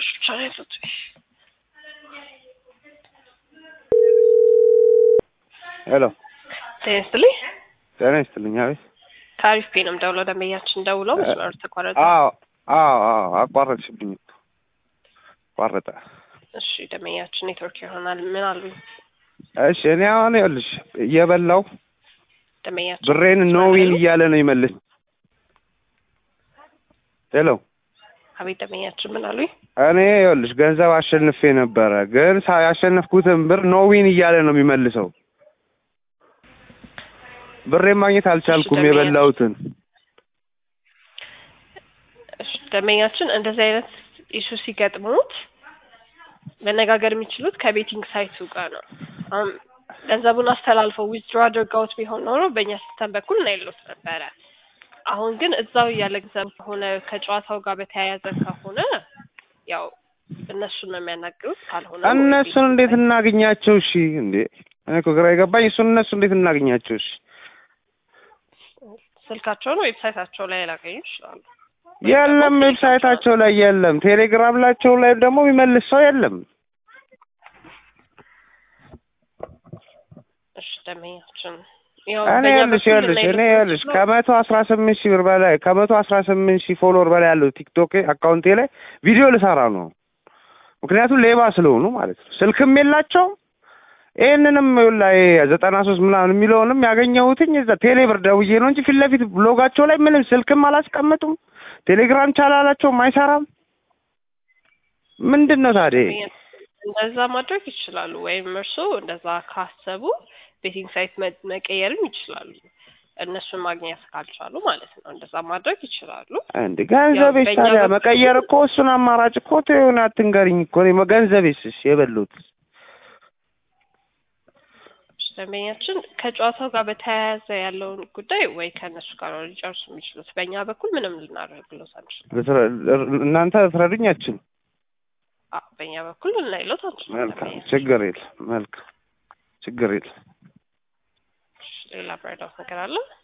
ብሮች ብቻ ነው ያሉት። ሄሎ ጤና ይስጥልኝ። ጤና ይስጥልኝ። አቤት። ከአሪፍ ፔ ነው የምደውለው። ደንበኛችን ደውለው መስመሩ ተቋረጠ። አዎ አዎ አዎ አቋረጥሽብኝ እኮ ቋረጠ። እሺ ደንበኛችን ኔትወርክ ይሆናል። ምን አሉኝ? እሺ እኔ አሁን ይኸውልሽ እየበላው ደንበኛችን ብሬን ኖዊን እያለ ነው ይመልስ። ሄሎ አቤት ደንበኛችን ምን አሉኝ? እኔ ይኸውልሽ ገንዘብ አሸንፌ ነበረ፣ ግን ሳ- ያሸነፍኩትን ብር ኖዊን እያለ ነው የሚመልሰው። ብሬን ማግኘት አልቻልኩም ደንበኛ- የበላሁትን። እሺ ደንበኛችን እንደዚህ አይነት ኢሹ ሲገጥሙት መነጋገር የሚችሉት ከቤቲንግ ሳይቱ ጋር ነው። አሁን ገንዘቡን አስተላልፈው ዊዝድሮ አድርገውት ቢሆን ኖሮ በእኛ ሲስተም በኩል እናይሎት ነበረ። አሁን ግን እዛው ያለ ገንዘብ ከሆነ ከጨዋታው ጋር በተያያዘ ከሆነ ያው እነሱን ነው የሚያናግሩት። ካልሆነ ወይ እነሱን ቤቲንግ እንዴት እናገኛቸው? እሺ እንዴ እኔ እኮ ግራ የገባኝ እሱን እነሱ እንዴት እናገኛቸው? እሺ ስልካቸውን ዌብሳይታቸው ላይ ላገኙ ይችላሉ። የለም ዌብሳይታቸው ላይ የለም። ቴሌግራም ላቸው ላይ ደግሞ የሚመልስ ሰው የለም። እሺ ደንበኛችን ያው እኔ በእኛ ይኸውልሽ በኩል ይኸውልሽ እኔ ልናይሎት ይኸውልሽ የምንችለው ከመቶ አስራ ስምንት ሺህ ብር በላይ ከመቶ አስራ ስምንት ሺህ ፎሎወር በላይ ያለው ቲክቶክ አካውንቴ ላይ ቪዲዮ ልሰራ ነው። ምክንያቱም ሌባ ስለሆኑ ማለት ነው። ስልክም የላቸውም። ይህንንም ላይ ዘጠና ሶስት ምናምን የሚለውንም ያገኘሁትኝ እዛ ቴሌብር ደውዬ ነው እንጂ ፊት ለፊት ብሎጋቸው ላይ ምንም ስልክም አላስቀምጡም። ቴሌግራም ቻላላቸውም አይሰራም። ምንድን ነው ታዲያ? እንደዛ ማድረግ ይችላሉ። ወይም እርስዎ እንደዛ ካሰቡ ቤቲንግ ሳይት መ- መቀየርም ይችላሉ። እነሱን ማግኘት ካልቻሉ ማለት ነው። እንደዛ ማድረግ ይችላሉ። እንደ ገንዘቤስ በእኛ ታዲያ በኩል- መቀየር እኮ እሱን አማራጭ እኮ ተይውን፣ አትንገሪኝ እኮ እኔ ገንዘቤስ እሺ የበሉት ደንበኛችን ከጨዋታው ጋር በተያያዘ ያለውን ጉዳይ ወይ ከእነሱ ጋር ነው ሊጨርሱ የሚችሉት። በእኛ በኩል ምንም ልናደርግሎት አንችልም። ልትረ- እናንተ ትረዱኝ አትችሉም። አዎ፣ በእኛ በኩል ልናይሎት አንችልም። መልካም ደንበኛችን። ችግር የለም። መልካም ችግር የለም። ሌላ ብረዳው ነገር አለ?